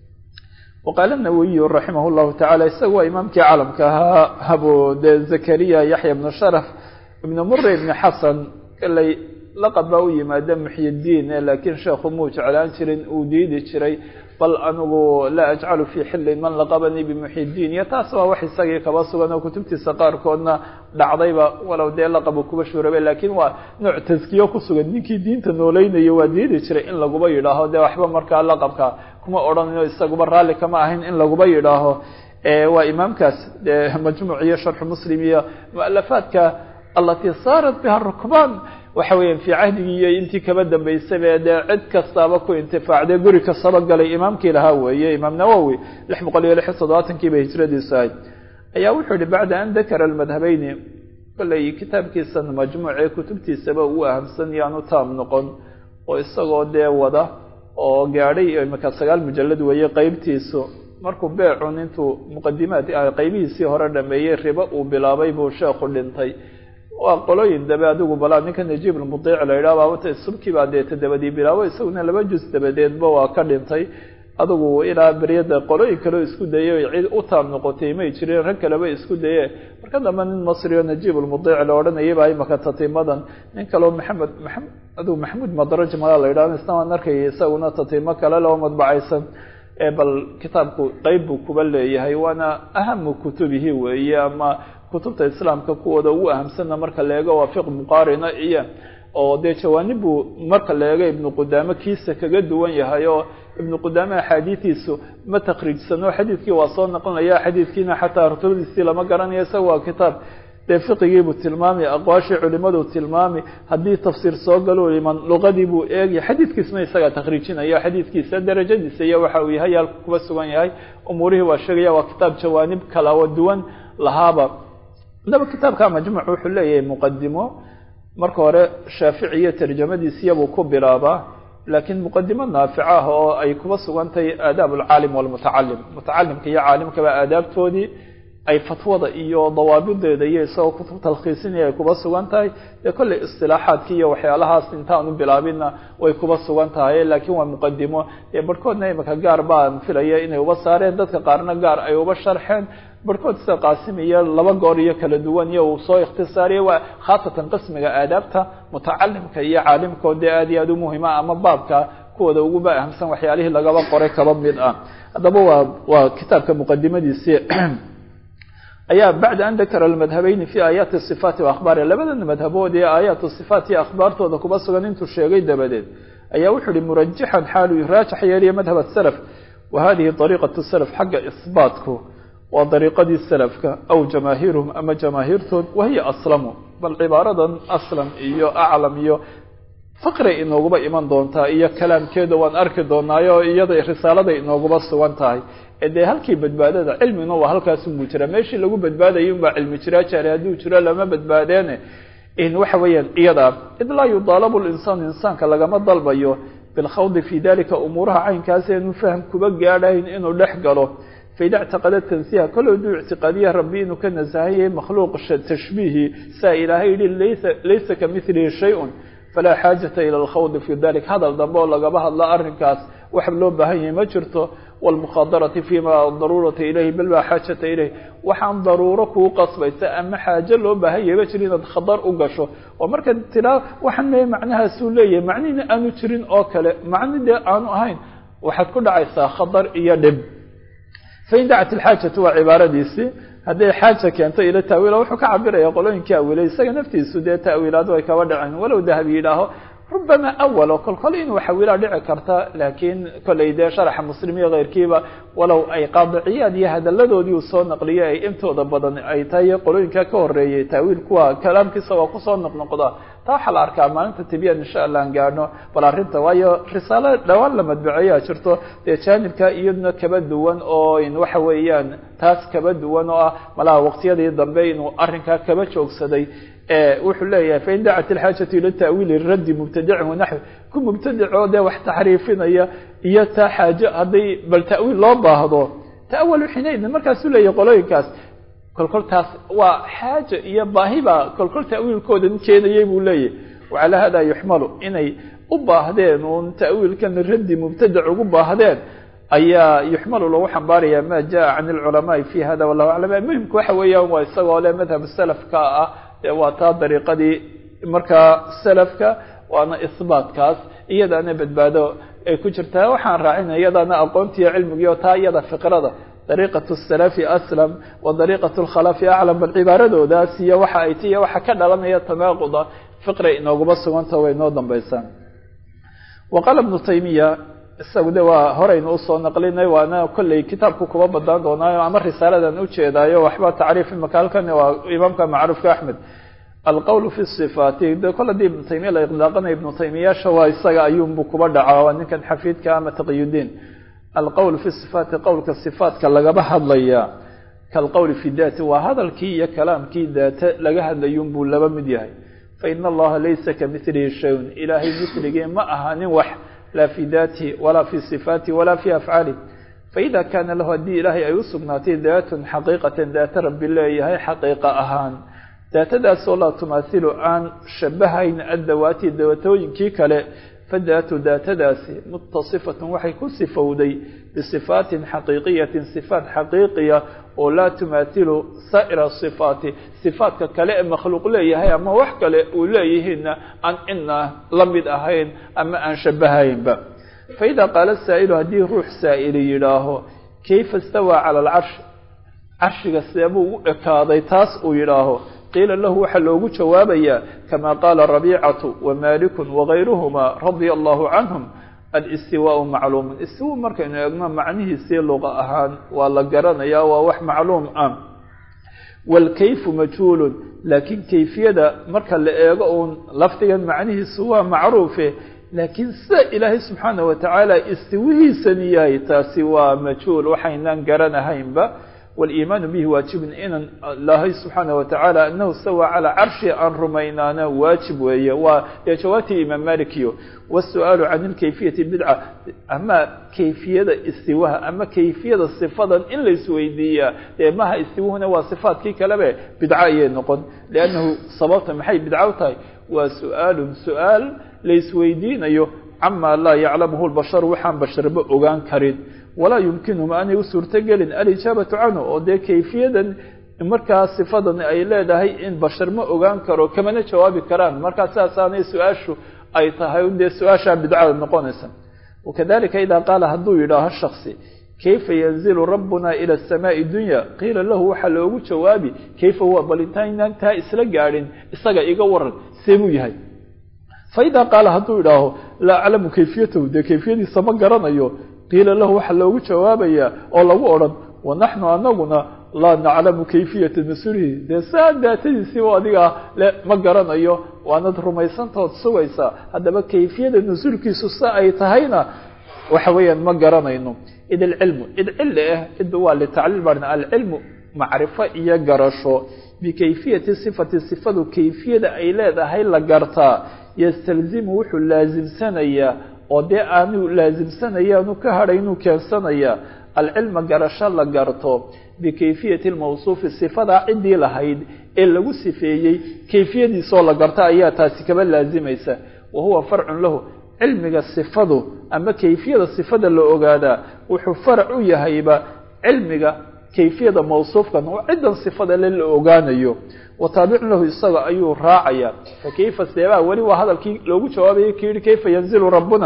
Speaker 1: waqaala nawawiyu raximah llahu tacala isaga waa imaamkii calamka ahaa abu de zakariya yaxya ibnu sharaf ibnu mure ibni xasan kaley laqab baa u yimaada muxyidiin laakiin sheekhu muu jeclaan jirin uu diidi jiray bal anigu laa ajcalu fii xillin man laqabanii bimuxyidiin iyo taas waa wax isagii kaba sugan oo kutubtiisa qaarkoodna dhacdayba walow dee laqabu kuba shuurabe laakiin waa nooc taskiyo ku sugan ninkii diinta nooleynaya waa diidi jiray in laguba yidhaaho dee waxba markaa laqabka kuma odhanino isaguba raalli kama ahayn in laguba yidhaaho waa imaamkaas dee majmuuc iyo sharxu muslim iyo mualafaadka alatii saarat biha rukbaan waxa weeyaan fii cahdigii iyo intii kaba dambaysaba dee cid kastaaba ku intifaacday guri kastaba galay imaamkii lahaa weeye imaam nawowi lix boqol iyo lix iyo toddobaatankii bay hijradiisu ahayd ayaa wuxuu yihi bacda an dakara almadhabeyni kolley kitaabkiisan majmuucee kutubtiisaba uu ahamsan yaanu taam noqon oo isagoo dee wada oo gaadhay imika sagaal mujallad weeye qeybtiisu markuu beecun intuu muqadimaad qeybihiisii hore dhameeyey ribo uu bilaabay buu sheekhu dhintay waa qolooyin dabe adigu balaa ninka najiib almudiic la yidhaha baabata subkii baa dee todobadii bilaabo isaguna laba juz dabadeedba waa ka dhintay adigu ilaa beryada qolooyin kaleo isku dayay cid u taam noqotay may jireen rag kaleba isku daye marka dambe nin masri oo najiib almudiic la odhanayay baa imaka tatimadan nin kaleo maxamed maa adigu maxamuud madraj malaa la yidhaha isna waan arkayay isaguna tatimo kale loo madbacaysan bal kitaabku qeyb buu kuba leeyahay waana ahamu kutubihi weeye ama kutubta islaamka kuwooda ugu ahamsanna marka la eego waa fiq muqaarina iyo oo dee jawaanib buu marka la eego ibnu qudaame kiisa kaga duwan yahay oo ibnu qudaame axaadiidiisu ma takriijsano xadiidkii waa soo noqonaya xadiidkiina xataa rutubadiisii lama garanayo isaga waa kitaab dee fiqigiibuu tilmaami aqwaashii culimaduu tilmaami haddii tafsiir soo galo iman luqadii buu eegaya xadiidkiisna isagaa takriijinaya xadiidkiisa darajadiisa iyo waxa uu yahay halka kuba sugan yahay umuurihii waa sheegaya waa kitaab jawaanib kalawa duwan lahaaba adaba kitaabka majmuuc wuxuu leeyahay muqadimo marka hore shaafici iyo tarjamadiisiyabuu ku bilaabaa laakiin muqadimo naafica ah oo ay kuba sugantahay aadaab alcaalim walmutacalim mutacalimka iyo caalimkaba aadaabtoodii ay fatwada iyo dawaabideeda iyo isagoo kutub talkhiisinaya ay kuba sugan tahay dee kolley istilaaxaadki iyo waxyaalahaas intaanu bilaabinna way kuba sugan tahay laakiin waa muqadimo dee barhkoodna imika gaar baan filaya inay uba saareen dadka qaarna gaar ay uba sharxeen barhkood sida qaasim iyo laba goor iyo kala duwan iyo uu soo ikhtisaariyay waa khaasatan qismiga aadaabta mutacalimka iyo caalimkoo dee aad iyo aad u muhima ama baabka kuwooda uguba ahamsan waxyaalihii lagaba qoray kaba mid ah haddaba waa waa kitaabka muqadimadiisii ayaa bacda an dakara almadhabeyni fi aayaati sifaati waahbaari labadan madhabood ee aayaatu sifaat iyo akhbaartooda kuba sugan intuu sheegay dabadeed ayaa wuxuu ihi murajixan xaaluu raajax yeeliya madhab asalaf wa hadihi ariiqatu salaf xagga isbaatku waa dariiqadii salafka aw jamaahiiruhum ama jamaahiirtood wahiya aslamu bal cibaaradan aslam iyo aclam iyo faqray inooguba iman doontaa iyo kalaamkeeda waan arki doonaayo iyada risaaladay inooguba sugan tahay ee dee halkii badbaadada cilmina waa halkaasunbuu jira meeshii lagu badbaadayay unbaa cilmi jiraa jaare hadduu jiro lama badbaadeene in waxa weeyaan iyada id laa yudaalabu linsaanu insaanka lagama dalbayo bilkhawdi fii dalika umuuraha caynkaas eenu faham kuba gaadhayn inuu dhex galo faida ictiqada tansiha kol haduu ictiqaadiya rabbi inuu ka nasahan yahay makhluuq tashbiihi saa ilaahay yihi laysa laysa ka milihi shay-un falaa xaajata ila alkhawdi fi dalik hadal dambe oo lagaba hadlo arrinkaas wax loo baahan yahay ma jirto wlmukhaadarati fima daruurata ilayhi bal baa xaajata ilayh waxaan daruuro kuu qasbaysa ama xaajo loo baahan yahay ma jiro inaad khadar u gasho oo marka tiraa waxaan me macnahaasuu leeyahay macnihina aanu jirin oo kale macni dee aanu ahayn waxaad ku dhacaysaa khadar iyo dhib fain dacat ilxaajatu waa cibaaradiisii hadday xaaja keento ila taawiila wuxuu ka cabiraya qolooyinkii awilay isaga naftiisu dee taawiilaadu ay kaba dhaceen walow dahabi yidhaaho rubama awal oo kol kol inuu xawilaa dhici karta laakiin kollay dee sharaxa muslim iyo keyrkiiba walow ay qaadiciyaad iyo hadalladoodii uu soo naqliyay ay intooda badan ay tahay qolooyinka ka horeeyey taawiil kuwa kalaamkiisa waa kusoo noqnoqda taa waxaa la arkaa maalinta tibiyan insha allah aan gaadhno bal arrinta waayo risaalo dhawaan la madbaceeyaa jirto dee jaanibka iyaduna kaba duwan oo in waxa weeyaan taas kaba duwan oo ah malaha waqtiyadii dambe inuu arrinkaa kaba joogsaday wuxuu leeyahay fain dacat ilxaajatu ila ta'wiili raddi mubtadicin wanaxwi ku mubtadicoo dee wax taxriifinaya iyo taa xaajo hadday bal ta'wiil loo baahdo ta'awalu xinaydin markaasuu leeyahay qolooyinkaas kolkol taas waa xaaja iyo baahi baa kolkol ta'wiilkoodan keenayay buu leeyahay wacalaa hada yuxmalu inay u baahdeen uun ta'wiilkan raddi mubtadic ugu baahdeen ayaa yuxmalu lagu xambaaraya ma jaa can alculamaai fi hada wallahu aclam muhimka waxa weeyaan waa isagoo le madhab salafka ah dee waa taa dariiqadii markaa salafka waana isbaatkaas iyadaana badbaado ay ku jirtaa waxaan raacinaya iyadaana aqoontiiyo cilmigiio taa iyada fiqrada dariiqatu salafi aslam wa dariiqatu lkhalafi aclam bal cibaaradoodaas iyo waxa ay ti iyo waxa ka dhalanaya tanaaquda fiqray inooguma suganta way noo dambaysaa wa qaala ibnu taymiya isagu de waa horeynu usoo naqlinay waana kolley kitaabku kuba badaan doonaayo ama risaaladan ujeedaayo waxba tacriif imaka halkan waa imaamka macruufka axmed alqowl fi sifaati de kol haddii ibnu taymiya la iqlaaqanaya ibnu taymiyaasha waa isaga ayuunbu kuba dhacaa waa ninkan xafiidka ama taqiyudiin alqowl fi sifaati qowlka sifaatka lagaba hadlaya kalqowli fi daati waa hadalkii iyo kalaamkii daate laga hadlayun buu laba mid yahay faina allaha laysa kamilihi shayun ilaahay miligii ma ahaanin wax laa fi daatihi walaa fi sifaatihi walaa fi afcaalih faida kaana lahu haddii ilaahay ay u sugnaatay daatun xaqiiqatan daata rabbi leeyahay xaqiiqa ahaan daatadaasoo laa tumaasilu aan shabahayn addawaati daatooyinkii kale fadaatu daatadaasi mutasifatun waxay ku sifowday bisifaatin xaqiiqiyatin sifaat xaqiiqiya oo laa tumaasilu saa'ira sifaati sifaatka kale ee makhluuq leeyahay ama wax kale uu leeyihiinna aan cidna la mid ahayn ama aan shabahaynba faida qaala saa'ilu haddii ruux saa'ili yidhaaho kayfa istawaa cala alcarshi carshiga seebuu u ekaaday taas uu yidhaaho qiila lahu waxaa loogu jawaabayaa kama qaala rabiicatu wamalikun wagayruhuma radia allahu canhum alistiwaau macluumun istiwa markaynu eegno macnihiisii luqa ahaan waa la garanayaa waa wax macluum ah waalkayfu majhuulun laakiin kayfiyada marka la eego uun lafdigan macnihiisu waa macruufe laakiin sida ilaahay subxaana wa tacaala istiwihiisani yahay taasi waa majhuul waxaynaan garanahaynba waliimaanu bihi waajibun inan ilaahay subxaana wa tacaala anahu stawa calaa carshi aan rumaynaana waajib weeye waa dee jawaabtii imaam malikiyo wasu'aalu can ilkayfiyati bidca ama kayfiyada istiwaha ama kayfiyada sifadan in laisweydiiyaa dee maha istiwuhuna waa sifaadkii kalebe bidco ayay noqon liannahu sababta maxay bidco u tahay waa su-aalun su-aal laisweydiinayo camaa laa yaclamuhu lbasharu waxaan basharba ogaan karin walaa yumkinuhum aanay u suurtogelin alijaabatu canhu oo dee kayfiyadan markaa sifadan ay leedahay in bashar ma ogaan karo kamana jawaabi karaan markaa sidaasaanay su-aashu ay tahay dee su-aashaa bidcada noqonaysa wakadalika idaa qaala hadduu yidhaaho shaksi kayfa yanzilu rabbuna ila asamaai dunya qiila lahu waxaa loogu jawaabi kayfa huwa bal intaynaan taa isla gaadhin isaga iga waran see buu yahay faidaa qaala hadduu idhaaho laa aclamu kayfiyatahu dee kayfiyadiisa ma garanayo qiila lahu waxaa loogu jawaabayaa oo lagu odhan wanaxnu anaguna laa naclamu kayfiyata nusulihi dee saa daatadiisiiba adiga le ma garanayo waanad rumaysantaood sugaysaa haddaba kayfiyada nusuulkiisu sa ay tahayna waxa weeyaan ma garanayno id alcilmu id cilli ah id waa litacliil baan alcilmu macrifo iyo garasho bikayfiyati sifati sifadu kayfiyada ay leedahay la gartaa yastalzimu wuxuu laasimsanayaa oo dee aanu laasimsanaya aanu ka hadhaynuu keensanayaa alcilma garasho la garto bikayfiyati lmawsuufi sifadaa ciddii lahayd ee lagu sifeeyey kayfiyadiisoo la garto ayaa taasi kaba laasimaysa wa huwa farcun lahu cilmiga sifadu ama kayfiyada sifada la ogaadaa wuxuu farac u yahayba cilmiga kayfiyada mawsuufkan oo ciddan sifada le la ogaanayo wa taabicun lahu isaga ayuu raacaya fakayfa seebaa weli waa hadalkii loogu jawaabayay ki yihi kayfa yanzilu rabbuna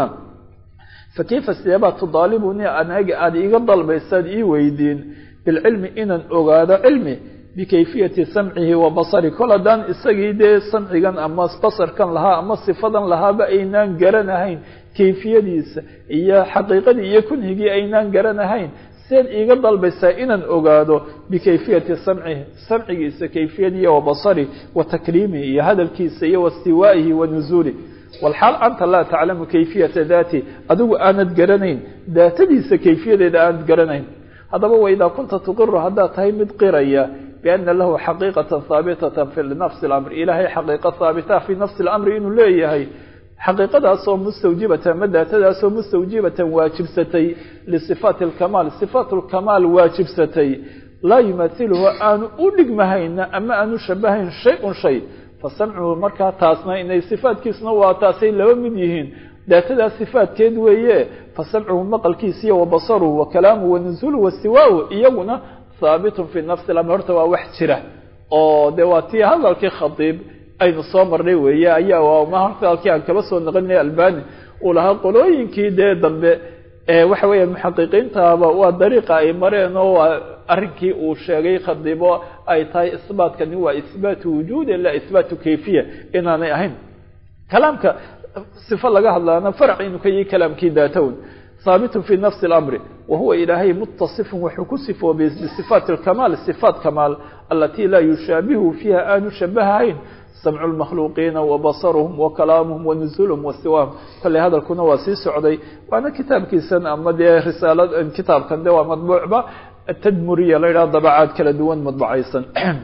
Speaker 1: fakayfa seebaa tudaalibuni anaga aada iiga dalbaysaad ii weydiin bilcilmi inaan ogaado cilmi bikayfiyati samcihi wa basari kol haddaan isagii dee samcigan ama basarkan lahaa ama sifadan lahaaba aynaan garanahayn kayfiyadiisa iyo xaqiiqadii iyo kunhigii aynaan garanahayn seed iiga dalbaysaa inaan ogaado bikayfiyati samcihi samcigiisa kayfiyadiiyo wa basari wa takriimihi iyo hadalkiisa iyo wastiwaa'ihi wa nuzuulih walxaal anta laa taclamu kayfiyata daati adigu aanad garanayn daatadiisa kayfiyadeeda aanad garanayn haddaba waidaa kunta tuqiru haddaad tahay mid qiraya biana lahu xaqiiqatan haabitatan fi nafsi اlamri ilaahay xaqiiqo haabita fi nafsi اlamri inuu leeyahay xaqiiqadaasoo mustawjibatan ama daatadaasoo mustawjibatan waajibsatay lisifaati اlkamaal sifaat اlkamaal waajibsatay laa yumahiluhu aanu u dhigmahayna ama aanu shabahayn shay-un shay fasamcuhu markaa taasna inay sifaatkiisuna waa taasay laba mid yihiin daatadaas sifaatkeed weeye fasamcuhu maqalkiisiiyo wa basaruhu wa kalaamuhu wa nuzuluhu wastiwaauhu iyaguna haabitun fi nafsi lamr horta waa wax jira oo de waa tii hadalkii khadiib aynu soo marnay weeye ayaa ma horta halkii aan kaba soo naqlinay albani uu lahaa qolooyinkii dee dambe waxa weeya muxaqiqiintaaba waa dariiqa ay mareen oo waa arrinkii uu sheegay khadiibo ay tahay isbaatkani waa isbaatu wujuudi la isbaatu kayfiya inaanay ahayn kalaamka sifo laga hadlaana farac inuu ka yihi kalaamkii daatown haabitun fi nafsi اlamri wa huwa ilaahay mutasifun wuxuu ku sifoobay bisifaati اlkamaal sifaat kamaal alatii laa yushaabihu fiiha aanu shabahahayn samcu lmakhluuqiina wa basaruhum wa kalaamuhum wa nuzuuluhum wastiwaahum kolley hadalkuna waa sii socday waana kitaabkiisan ama dee risaalad kitaabkan de waa madbuucba atadmuriya la yidhaha dabacaad kala duwan madbacaysan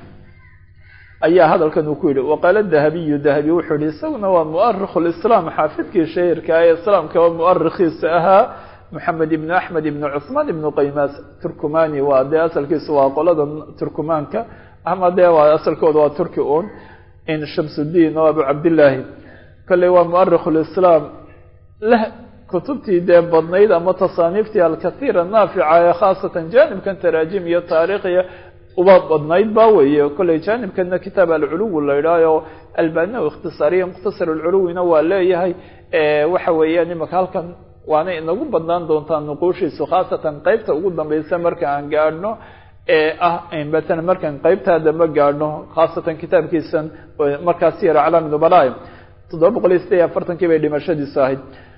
Speaker 1: ayaa hadalkan uu ku yidhi waqaala dahabiyu dahabi wuxuu yihi isaguna waa muarikh lislaam xaafidkii shahirka ee islaamka oo muarikhiisa ahaa moxamed ibn axmed ibn cuثmaan ibn qaymas turkumani waa dee asalkiisa waa qolada turkumaanka ama dee waa asalkooda waa turki un in shamsudiin oo abu cabdillaahi kolley waa muarikh lislaam leh kutubtii dee badnayd ama tasaaniiftii alkathiira naafica ee khaasatan jaanibkan taraajim iyo taariikhiya uba badnayd ba weeye kolley jaanibkana kitaab alculuwi la idhaaho albania ikhtisaariya mukhtasar alculuwina waa leeyahay waxa weeyaan imaka halkan waana inagu badnaan doontaa nuquushiisu khaasatan qeybta ugu dambeysa marka aan gaadhno ee ah matalan markaan qeybtaa dambe gaadhno khaasatan kitaabkiisan markaas siyar aclaam nubala toddoba boqol iyo sideed iyo afartankii bay dhimashadiisu ahayd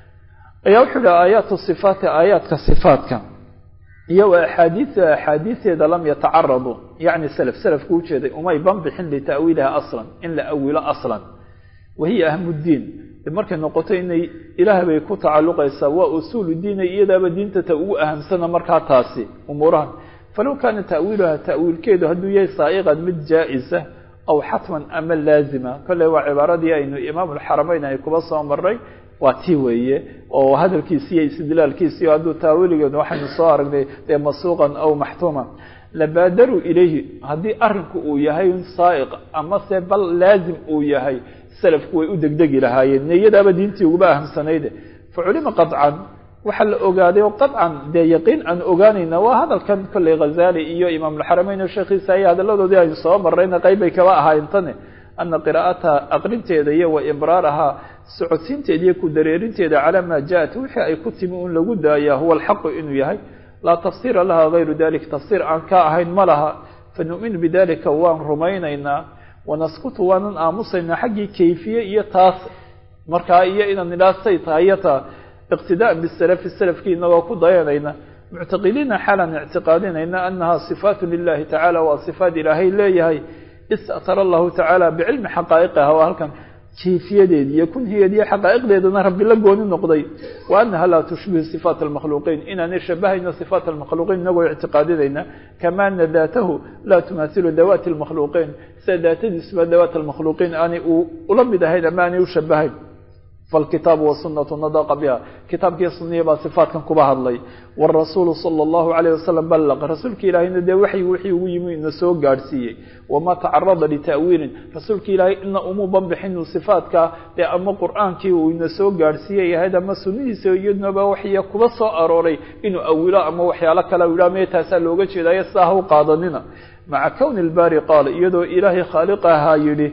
Speaker 1: ayaa wuxuu yihi aayaatu sifaati aayaadka sifaatka iyo wa axaadiia axaadiiseeda lam yatacaradu yani self selafku ujeeday umay banbixin lita'wiiliha aslan in la awilo aslan wahiya ahmuddiin markay noqoto inay ilaah bay ku tacalluqaysaa waa usuulu diina iyadaaba diinta ta ugu ahamsana markaa taasi umuurahan falow kaana ta'wiiluha ta'wiilkeedu hadduu yahay saa'iqan mid jaa-isa aw xatman ama laazima kolley waa cibaaradii aynu imaamulxarameyn ay kuba soo maray waa tii weeye oo hadalkiisi iyo istidlaalkiisi hadduu taawiiligeedu waxaynu soo aragnay dee masuuqan aw maxtuuma labaadaruu ilayhi haddii arinku uu yahay saa'iq amase bal laazim uu yahay salafku way u degdegi lahaayeen niyadaaba diintii uguba ahamsanayde fa culima qaطcan waxaa la ogaaday oo qaطcan dee yaqiin aan ogaanayna waa hadalkan kolley khazali iyo imaamulxarameyn oo sheekhiisa iyo hadalladoodii aynu soo marrayna qayb bay kaba ahaayeen tane ana qiraa'ataha aqrinteeda iyo wa ibraarahaa socodsiinteeda iyo ku dareerinteeda calaa maa jaءat wixii ay ku timi un lagu daaya huwa alxaqu inuu yahay laa tafsiira laha gayru dalik tafsiir aan ka ahayn ma laha fanu'minu bidalika waan rumaynaynaa wanaskutu waanan aamusaynaa xaggii kayfiye iyo taas markaa iyo inaan idhaa say tahay iyo taa iqtidaa'an bisalafi salafkii inagoo ku dayanayna muctaqidiina xaalaan ictiqaadinayna annaha sifaatu lilahi tacala waa sifaat ilaahay leeyahay istatara allahu tacaala bicilmi xaqaa'iqiha waa halkan kayfiyadeedi iyo kunhigeedi iyo xaqaa'iqdeedana rabbi la gooni noqday wa annaha laa tushbihu sifaat almakhluuqiin inaanay shabahayno sifaat almakhluuqiin inagoo ictiqaadinayna kama ana daatahu laa tumahilu dawaati almakhluuqiin sida daatadiisuba dawaat almakhluuqiin aanay ula mid ahayn ama aanay u shabahayn falkitaabu wasunatu nadaqa biha kitaabkii suniya baa sifaatkan kuba hadlay warasuulu sala allahu alayh wasalam ballaq rasuulka ilaahayna dee waxyi wixii ugu yimi ina soo gaadhsiiyey wamaa tacarada lita'wiilin rasuulka ilaahay ina umuu banbixinu sifaadka dee ama qur-aankii uu ina soo gaadhsiiyey ahayd ama sunnihiisa iyadnaba waxya kuba soo arooray inuu awilo ama waxyaalo kale u yidhaha mee taasaa looga jeedaayo sidaa ha u qaadanina maca kowni lbaari qaal iyadoo ilaahay khaaliq ahaa yidhi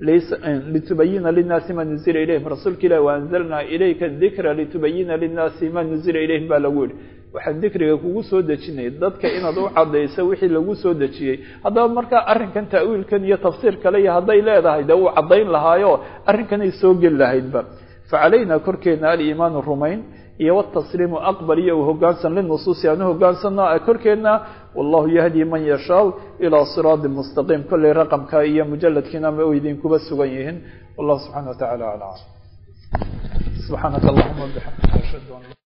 Speaker 1: litubayina linaasi ma nuzila ilayhim rasuulka ilahi waanzalnaa ilayka dikra litubayina linaasi ma nuzila ilayhim baa lagu yihi waxaan dikriga kugu soo dejinay dadka inaad u cadayso wixii lagu soo dejiyey haddaba markaa arrinkan ta'wiilkan iyo tafsiir kale iyo hadday leedahay dee uu caddayn lahaayo arrinkanay soo geli lahaydba facalayna korkeena aliimaanu rumayn iyo wtasliimu aqbal iyo u hogaansan linusuusi aan u hogaansanno korkeena wallahu yahdi man yashaa ilaa siraadi mustaqiim kolley raqamka iyo mujaladkiina ma idinkuba sugan yihiin wallahu subxana wa tacala aclam subxaanaka allahuma bixamdika ashhadu an